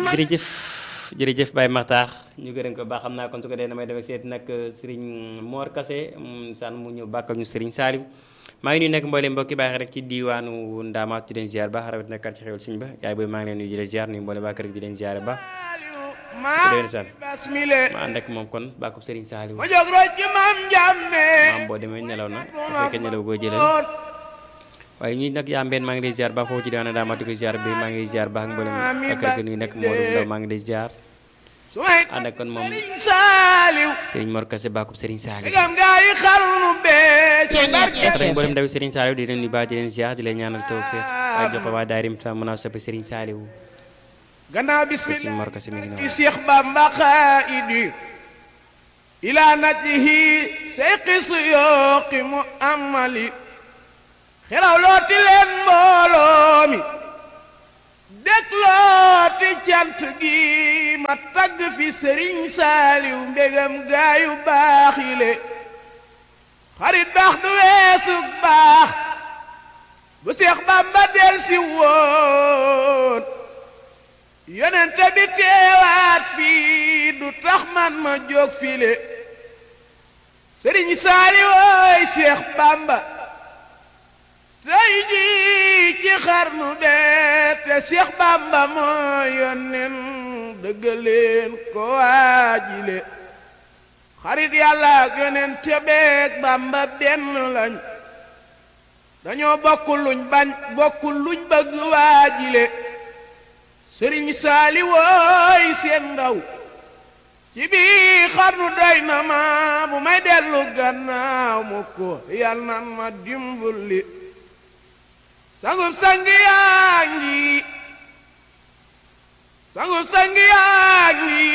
jërëjëf jërëjëf Baye Makhtar ñu gërëm ko baax xam naa kon su ko dee damay demee seet nag Serigne Mor Kase sànn mu ñëw bàkkal ñu Serigne Saliou maa ngi nuyu nekk mboolem mbokki baax rek ci diwaanu Ndaamaat di leen ziar baax rawat na kar ci xewal suñu ba yaay booy maa ngi leen nuyu di leen ziar nuyu mboolem waa kër gi di leen ziar baax déwén san ma ànd ak moom kon bàkkub Serigne Saliou ma jóg roj ji maam njàmme maam boo demee nelaw na bu fekkee nelaw goo jëlal waaye ñi nag yaa mbeen maa ngi lay ziar baax foofu ci diwaanu Ndaamaat di ko ziar bi maa ngi lay ziar baax mboolem waa kër gi nuyu nekk Modou Ndaw maa ngi lay ziar su may ànd ak kon moom Serigne Saliou Serigne Mor Kase bàkkub Serigne Saliou digam gaa yi xarnu bee ci barke rek mboolem ndawi Serigne Saliou di leen nuyu baax di leen ziar di leen ñaanal tawfeex ak jox ko waa daarim sa mën a soppi Serigne Saliou gannaaw ko Serigne bismillah Mor Kase mi ngi ki noonu Seex Bamba xaayidi ila najlihi seyqi suyooqi mu amali xelaw looti leen mbooloo mi dëkk looti cant gi ma tagg fi sëriñ saaliw mbégam gaayu baax yi le xarit baax du weesu baax bu Seex Bamba del si woon yonente bi teewaat fii du tax man ma jóg file sëriñ saali wooy Seex Bamba tey jii ci xarnu bee te Seex Bamba moo yonnen dëggaleen ko waajile xarit yàlla ak yonen tebeeg Bamba benn lañ dañoo bokk luñ bañ bokk luñ bëgg waajile sëriñ saali wooy seen ndaw ci bii xarnu doy na ma bu may dellu gannaaw mu ko yal nan ma dimbali sangub sang yaa ngi sangub sang yaa ngi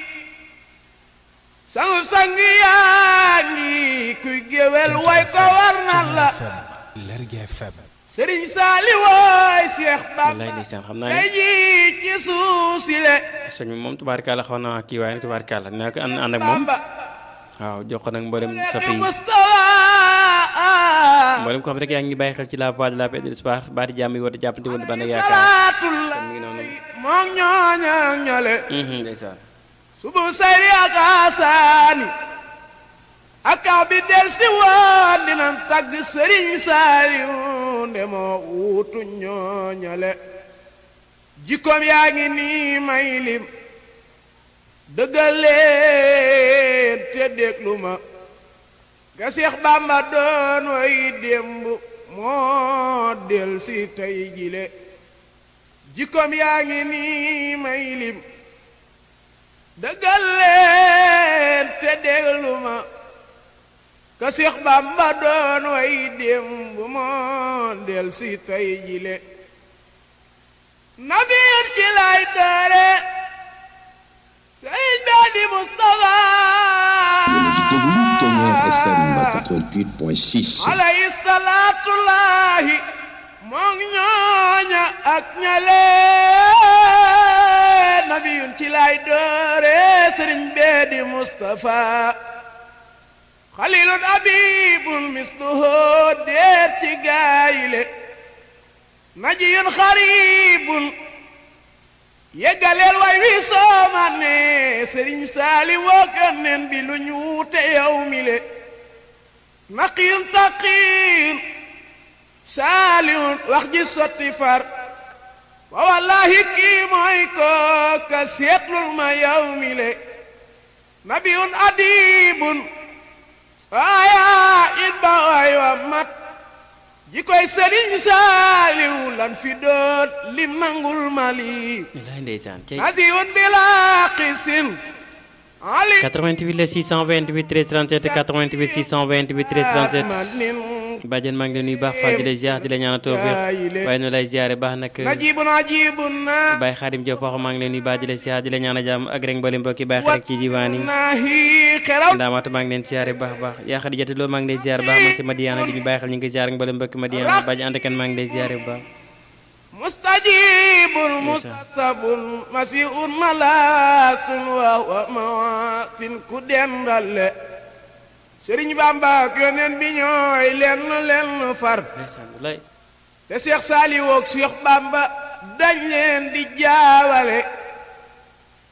sangub sang yaa ngi kuy géwél way ko war na la Lergui FM sëriñ saali wooy Seex wallaay Bamba ndeysaan xam naa tey ne jii ci suuf si le sëñ bi moom tubaarkàlla xaw na kii waaye nag tubaarkàlla naa ko ànd ànd ak moom Bamba waaw jox ko nag mboolem soppi yi Mustafa mboolem ko xam rek yaa ngi bàyyi xel ci la voix de la paix et de l'espoir baati jàmm yi war a jàppante woon ba na yaakaar salaatullah mi ngi noonu moom ñooña ñole Mhm, ndeysaan subu sayri ak asaani ak kaw bi del si woon dinañ tagg sëriñ Saaliw nde moo wuutu ñooñale jikkoom yaa ngi nii may lim dëggaleen te déglu ma ga Seex Bàmba doon way démb moo del si tey jile jikkoom yaa ngi nii may lim dëggal leen te déglu ma ka Seex Bàmba doon way démb moo del si tey jile nabiir ci lay doore Sëriñ Badi Mustafa déglu Témoin FM 88.6 alayhi salaatullaahi moom ñooña ak ñale nabiyun ci lay doore sëriñ beedi Mustafa xalilun abibun misluhu deer ci gaayile najiyun xaribun yeggaleel way wi soomane sëriñ saali wooganen bi luñ wuute yow mi le naqiyun taqiyun saalihun wax ji sotti far wa wallahi kii mooy kooka seetlul ma yow mi le nabiyun adibun waaya it ba waay wa mat ji koy sëriñ saaliw lan fi doot lim nangul mali wallaay ndeysaan cey nasiyun bila qisin ali 88 la 628 13 37 88 628 13 37 bàjjen maa ngi leen nuyu baax Fall di la ziar di la ñaanal tawfeex waaye nu lay ziare baax nag najibun ajibun na Baye Xaadim Diop wax maa ngi leen nuyu baax di la ziar di la ñaanal jàmm ak rek mboolem mbokki Baye xarit ci diwaan yi nahi xeraw ndaamaatu maa ngi leen ziare baax baax yaa Xadijatu Lo maa ngi lay ziare baax man ci Madiana di ñu bàyyi xel ñu ngi ziar ak mboolem mbokki Madiana bàjjen ànd kan maa ngi lay ziare bu baax mustajibun mustasabun masiun malasun wa wa mawatin ku dendale sëriñ Bamba ak yoneen bi ñooy lenn lenn far ndeysaan wallaay te Seex Saaliw ak Seex Bamba dañ leen di jaawale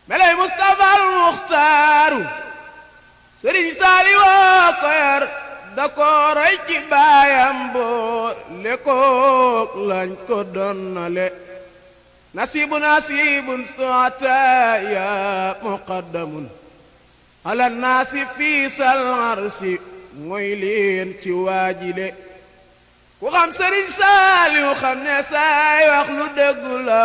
melay Mustafa al Muxtaaru sëriñ saali woo ko yar da ko roy ci baayam boo le kook lañ ko donnale nasibu nasibun soata ya muqaddamun ala naasi fii sal arsi mooy leen ci waajile ku xam sëriñ saaliw xam ne saay wax lu dëggu la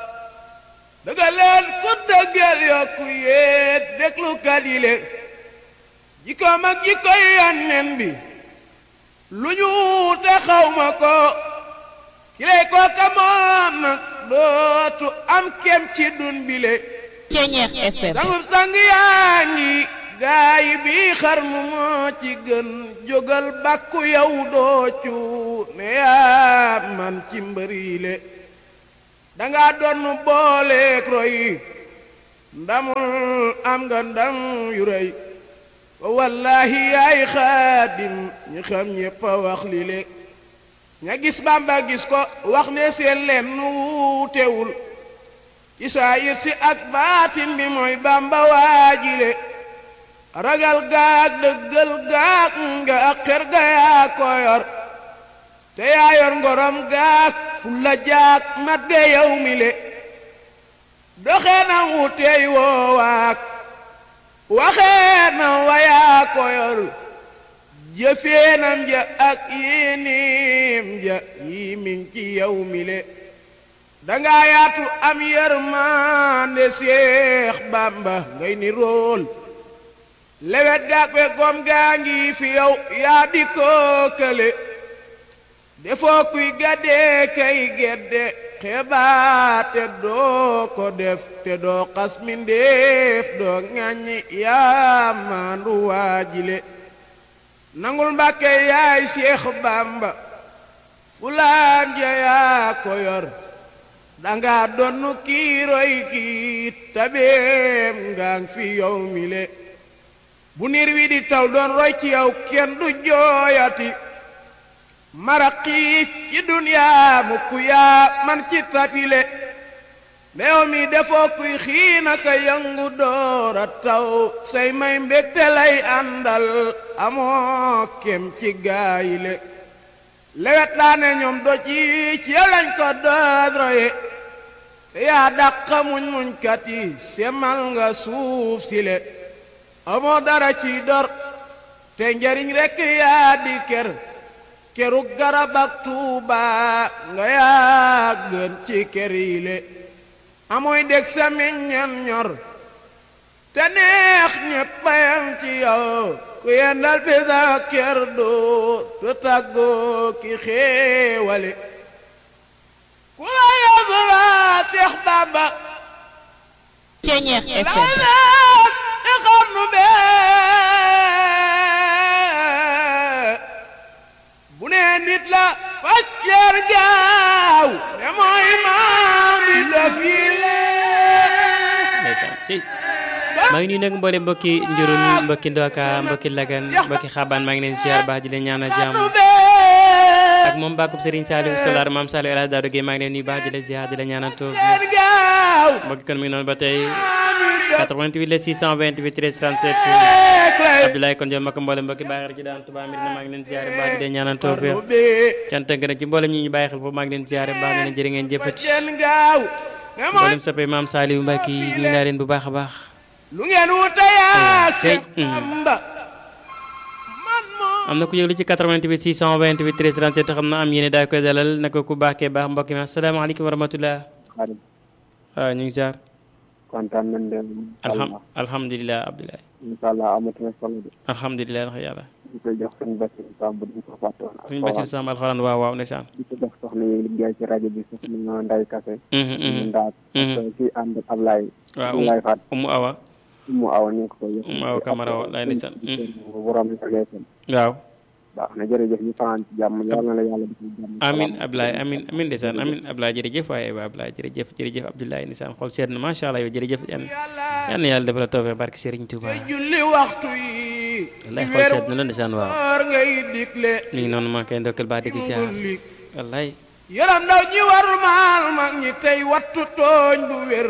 dëgga leen ku dëggal yokku yéet déglu kadile jikkoom ak jikkoy yonneen bi lu ñu te xawma ko kilay kooka moom nag dootu am kem ci dun bile Ceñeex FM sangub sang yaa ngi gaay bi xar mu moo ci gën jógal bàkku yow doocu ne yaa man ci mbëriile danga doon booleek roy ndamul am nga ndam yu rëy wallahi yaay xaadim ñi xam ñépp a wax li le ña gis bamba gis ko wax ne seen leen nu wuutewul ci saayir si ak baatin bi mooy bamba waajile ragal gaag dëggal gaag nga ak xer ga yaa ko yor te yaa yor ngorom gaag fulla jaag mat ga yow mi le doxee na wuteey woowaak waxee na wayaa ko yor jëfeenam ja ak yéenéem ja yi min ci yow mi le danga yaatu am yërmande Seex Bàmba ngay ni rool lewet gaak we gom gaa ngi fi yow yaa di kookale defoo kuy gaddee kay gedde xebaate doo ko def te doo xas mindéef doo ŋàññi yaa maandu waajile nangul mbàkke yaay Seex Bàmba fulaam ja yaa ko yor danga donnu kiiroy kii tabeem ngaa fi yow mile bu niir wi di taw doon roy ci yow kenn du jooyati mara xiif ci duniyaa mukk yaa man ci tapile meew mi defoo kuy xiinaka yëngu doora taw say may mbégte lay àndal amoo kem ci gaayile lewet laa ne ñoom do ci ci yow lañ ko dood roye te yaa dàq muñ muñkat yi semal nga suuf sile amoo dara ci dor te njariñ rekk yaa di ker keru garab ak tuuba nga yaa gën ci ker yi le amooy dég sa meññeen ñor te neex ñeppayam ci yow ku yendal bi sa ker doo te tàggoo ki xéewale ku la yóbbu la Seex Bàmba Ceñeex FM laanaat i xarnu bee bu nee nit la facceer gaaw ne mooy maam yi daf yi ndeysaan tey maa ngi nuyu nag mboole mbokki njurul mbokki ndoka mbokki lagan mbokki xabaan maa ngi leen ziar baax di leen ñaanal jàmm ak moom bàkkub Serigne Saliou Solar maam Saliou El Hadj Daouda Gueye maa ngi leen nuyu baax di leen ziar di leen ñaanal toog gaaw mbokki kon mi ngi noonu ba tey 88 le 628 13 37 Abdoulaye kon jom mbokk mboole mbokki bàyyi xel ci daan Touba Mbir na maa ngi leen ziar baax di leen ñaanal toog xarnu bee cant ak gërëm ci mboolem ñi ñu bàyyi xel foofu maa ngi leen ziar baax na leen jërë ngeen jëfati facceen gaaw ne mooy mboolem soppe maam Saliou Mbacke yi ñu naa leen bu baax a baax lu ngeen wuute yaa Sey, Seex mm. Bàmba man moom am na ku yëglu ci 88 628 13 37 xam na am yéene daal koy dalal naka ku baaxee baax mbokk mi asalaamaaleykum wa rahmatulah xarit waaw ñu ngi ziar kontaan nañ de alham alhamdulilah Abdoulaye incha allah amatina solo de alhamdulilah ndax yàlla di ko jox suñu Basiru Samb di ko fàtte woon suñu Bachir Samb alxuraan waaw waaw ndeysaan di ko jox soxna yi liggéey ci rajo bi soxna Nday Kase Mhm, mhm. ñu ndaat ak ci ànd ak Ablaye waaw Ablaye Fat umu awa mu awa ñu ngi ko koy jox Umu Awa Camara wallaay ndeysaan. borom la leesan waaw baax na jërëjëf ñu fanaan ci jàmm yàlla na la yàlla defal jàmm amin Abdoulaye amin amin ndeysaan amin Abdoulaye jërëjëf waaye waa Abdoulaye jërëjëf jërëjëf Abdoulaye ndeysaan xool seet na macha allah yow jërëjëf yan yan na yàlla defal la tawfeex barke Serigne Touba julli waxtu yi wallaay xool seet na la ndeysaan waaw war ngay digle mi ngi noonu maa ngi koy ndokkal baax di ko ziar lig wallaay yaram ndaw ñi war maal mag ñi tey wattu tooñ bu wér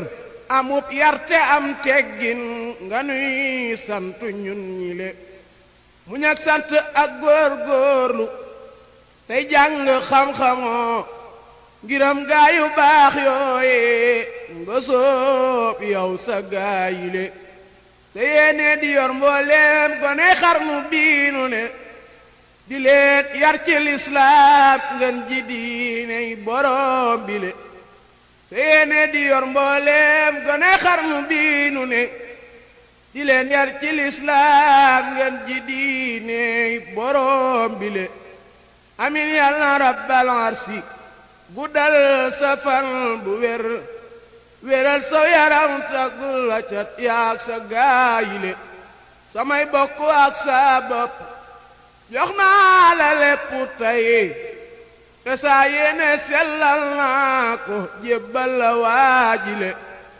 amub yarte am teggin nga nuy sant ñun ñi le mu ñak sant ak góor góorlu tey jàng xam-xamoo ngiram gaayu baax yooye nga soob yow sa gaayile sa yéene di yor mbooleem gone xarnu biinu ne di leen yar ci lislaam ngeen ji diiney borom bi le sa yéene di yor mbooleem gone xarnu biinu ne di leen yar ci lislaam ngeen ji diiney borom bi le amin yàlla na rabbal arsi guddal sa fan bu wér wéral sa yaram taggul la cat yaag sa gaayile samay bokk ak sa bopp jox naa la lépp tey te saa yéene sellal naa ko jébbal la waajile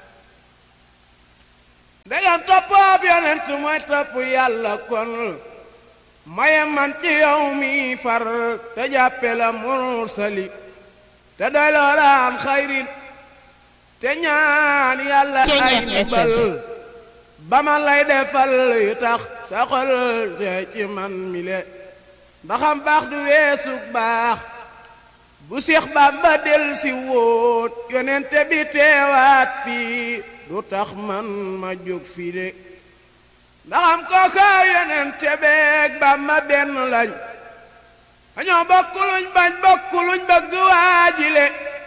ndegam toppoob yonent mooy topp yàlla kon maye man ci yow mi far te jàppe la mursali te doy loola am xayrin te ñaan yàlla ay ndimbal ba man lay defal yu tax sa xol te ci man mi le ndaxam baax du weesu baax bu Seex Bamba del si wóot yonente bi teewaat fii du tax man ma jóg fii de ndaxam kooka yonente beeg Bamba benn lañ dañoo bokk luñ bañ bokk luñ bëgg waajile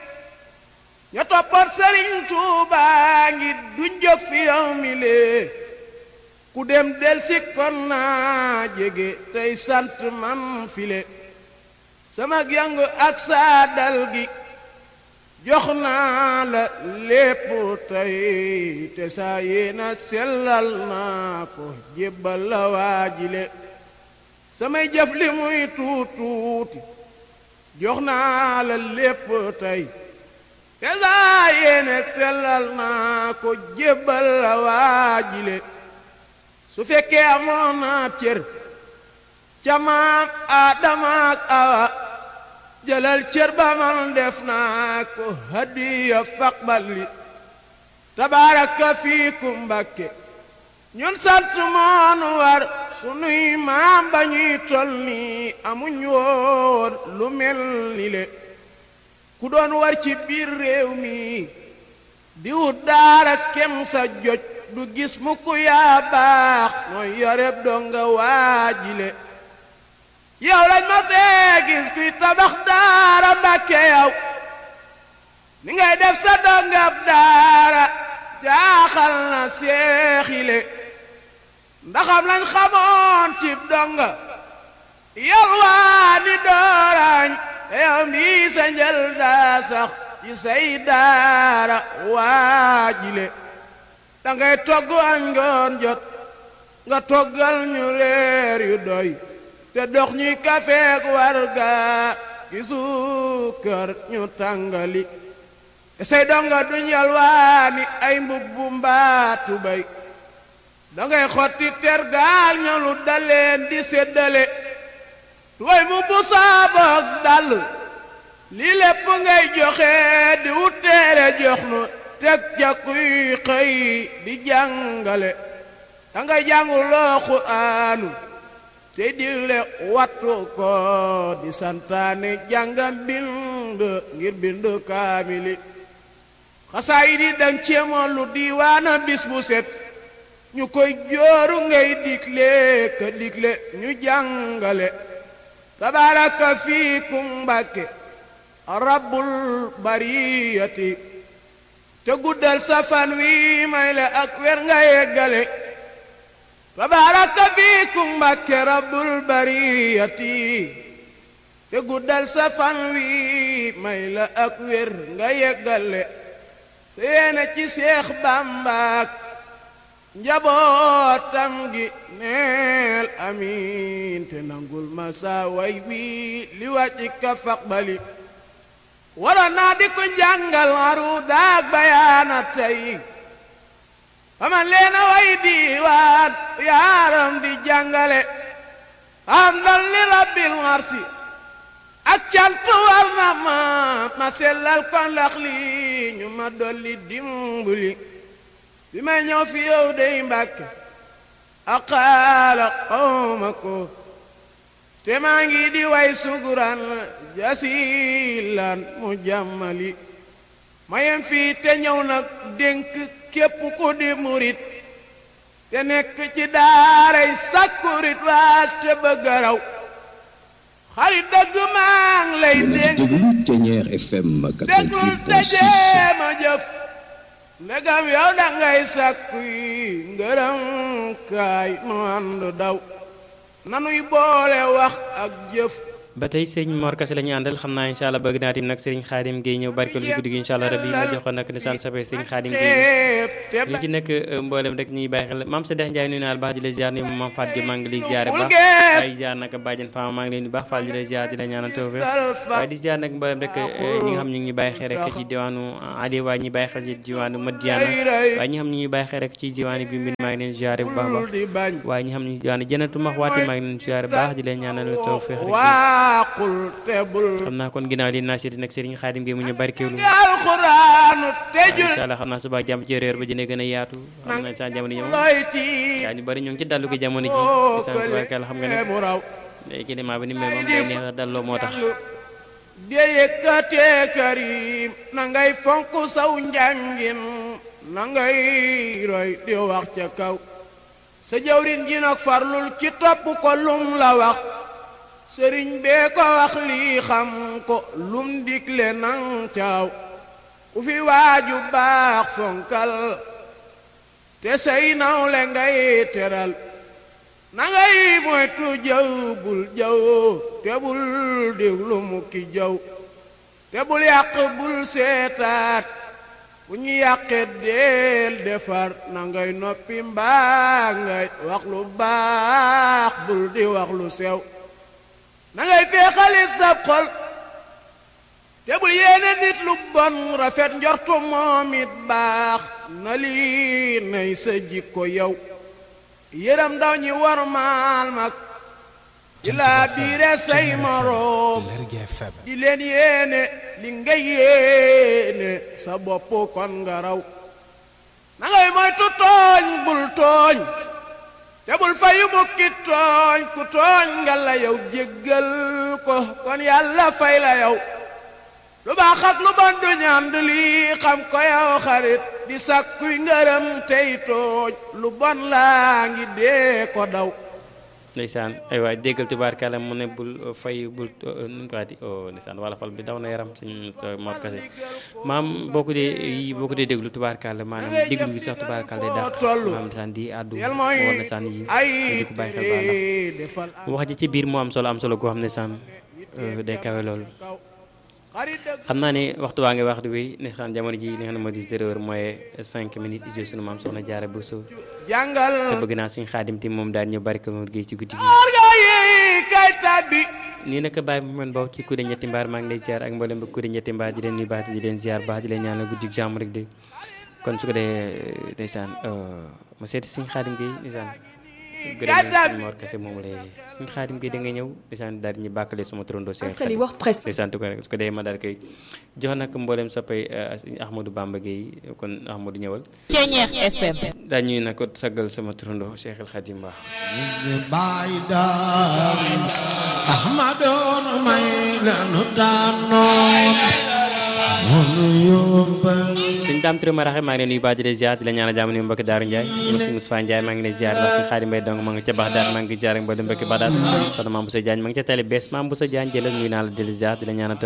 ña toppat Sëriñ Tuubaa ngi duñ jóg fi yow mi lee ku dem del si kon naa jege tey sant man file sama yangu ak saa dal gi jox naa la lépp tey te saa yéena sellal naa ko jébbal la waajile samay jëf li muy tuut tuuti jox naa la lépp tey te saa yéene sellal naa ko jébbal la waajile su fekkee amoon naa cër ca maam Aadama ak Awa jëlal cër ba man def naa ko hadiya faqbali tabaaraka fiikum Mbàkke ñun sant moonu war sunuy maam ba ñuy tol nii amuñ woon lu mel ni le ku doon war ci biir réew mi di wut daara kem sa joj du gis mukk yaa baax mooy yoreb donga waajile yow lañ ma see gis kuy tabax daara mbàkke yow ni ngay def sa dongab daara jaaxal na seexile ndaxam lañ xamoon cib donga yow waa ni doorañ te yow mii sa njël daa sax ci say daara waajile dangay togg añ ngoon jot nga toggal ñu reer yu doy te dox ñuy kafeek warga ki suukar ñu tàngali te say donga duñ yalwaani ay mbubbu mbaatu bay dangay xotti tergaal ñalu daleen di séddale tuway mu bu saaboog dal lii lépp ngay joxe di wuteere jox nu teg ca kuy xëy di jàngale dangay jàngu loo Qur'aanu te digle wattu ko di santaane jàngam bind ngir bind kaamili xasaayid yi dang ceemoon lu diiwaana bis bu set ñu koy jooru ngay digle ka digle ñu jàngale tabaraka fiikum Mbàkke rabbul bariyati te guddal safan wi may la ak wer nga yeggale tabaraka fiikum Mbàkke rabbul bariyati te guddal safan wi may la ak wer nga yeggale seena ci Seex Bàmbaak njabootam gi neel amiin te nangul ma saa way wii li wàcci ka faqbali waroon naa di ko jàngal aru daag bayaana tey faman leena way diiwaan yaaram di jàngale am dal li rabbil marsi ak cant war na ma ma sellal ko ndax li ñu ma dolli dimbali bi may ñëw fi yow dey mbàkke aqaala xawma ko te maa ngi di way suguran jasilan mu jàmmali mayem fii te ñëw nag dénk képp ku di murit te nekk ci daaray sakkurit waa te bëgg a raw xarit dëgg maa ngi lay dénk déglu Ténière FM déglul te 88.6 jéema jëf ndegam yow da ngay sàkku yi ngërëm kaay nu ànd daw nanuy boole wax ak jëf ba tey sëriñ Mor Kase la ñu àndal xam naa incha allah bëgg naa tim nag sëriñ Xaadim Guèye ñëw barkeel ci guddi gi incha allah rabbi ma jox ko nag nisaan soppe sëriñ Xaadim Guèye teeb te li ci nekk mboolem rek ñuy bàyyi xel maam Sadex Ndiaye nuyu naa la baax di la ziar ni maam Faat Gueye maa ngi lay ziare bul baax gees waaye ziar nag bàjjen Fama maa ngi leen di baax Fall di la ziar di la ñaanal tawfeex dal fa waaye di ziar nag mboolem rek ñi nga xam ñu ngi bàyyi xel rek ci diwaanu Ali waaye ñi bàyyi xel ci diwaanu Madiana waaye ñi nga xam ñu ngi bàyyi xel rek ci diwaanu bi mbir maa ngi leen ziare bu baax a baax di bañ waaye ñi nga xam ne diwaanu Jannatu Maxwaati maa ngi leen ziare baax di leen ñaanal tawfeex rek waaqul te bul xam naa kon ginnaaw li naa seeti nag Serigne Khadim Gueye mu ñu barkeelu alxuraanu te jul incha allah xam naa suba jàmm ci réer ba dina gën a yaatu xam na sa jamono ji moom looy tiit gaa ñu bari ñu ngi ci dallu ko jamono ji oo sant barkeel xam nga ne kële mu raw day climat bi ni mel moom day neex a dalloo moo tax de yëkkatee karim na ngay fonk saw njàngin na ngay roy di wax ca kaw sa jawrin ji nag farlul ci topp ko lum la wax sëriñ bee ko wax lii xam ko lum digle nang caaw ku fi waaju baax fonkal te say nawle ngay teral na ngay moytu jëw bul jëw te bul déglu mukki jëw te bul yàq bul seetaat bu ñu yàqee deel defar na ngay noppi mbaa ngay wax lu baax bul di wax lu sew na ngay feexalit sab xol te bul yéene nit lu bon rafet njortu moom it baax na lii nay sa jikko yow yërëm ndaw ñi war maal mag di laa biire say moroom di leen yéene li nga yéene sa bopp kon nga raw na ngay moytu tooñ bul tooñ te bul fayu mukki tooñ ku tooñ nga la yow jéggal ko kon yàlla fay la yow lu baax ak lu bon du ñand lii xam ko yow xarit di sàkkuy ngërëm tey tooñ lu bon laa ngi dee ko daw ndeysaan ay waay déggal tubaarkàlla mu ne bul fay bul nu mu ko waxati oh ndeysaan wala fal bi daw na yaram suñu Mor Kase maam boo ko dee yi boo ko dee déglu tubaarkàlla maanaam déglu gi sax tubaarkàlla day dàq maam ndeysaan di àddu yel war mooy na saan yi ay di ko bàyyi xel baax ndax defal wax ji ci biir moo am solo am solo goo xam ne saan day kawe loolu kaw xarit dëgg xam naa ne waxtu waa ngi wax di wéy ne xam jamono ji li nga xam ne moo di zéro heure mooy cinq minutes iso sunu maam soxna jaara bu soo te jàngal bëgg naa suñ xaadim ti moom daal ñëw barke moom géey ci guddi gi orga yi kay tabbi nii naka bàyyi mu men baw ci kude ñetti mbaar maa ngi lay ziar ak mboolem ba kude ñetti mbaar di leen nuyu baax di leen ziar baax di leen ñaanal guddi jàmm rek de kon su ko dee ndeysaan ma seeti suñ xaadim gi ndeysaan gërëm suñ Mor Kase moom lay suñ xaadim gi da nga ñëw ndeysaan daal di ñu bàkkale suma turandoo seen Askan wi wax presse. ndeysaan tu ko rek su ko dee ma daal koy jox nag mboolem soppay suñ Ahmadou Bamba Gueye kon Ahmadou ñëwal Ténière FM. daañuy nag ko saggal sama turandoo Cheikh El Khadim Ba baay daam ahmadoon may lanu tànnoon munu yóbbal suñ daam Touré ma raxe maa ngi leen nuyu baax di leen ziar di la ñaanal jàmm nuyu mbokki Daaru Ndiaye monsieur Moustapha Ndiaye maa ngi leen ziar wax suñ Xaadim Mbay dong maa ngi ca Baxdaad maa ngi ziar ak mboolem mbokki Baxdaad soxna Maam Boussa Diagne maa ngi ca tali bees Maam Boussa Diagne jëlal nuyu naa la di la ziar di la ñaanal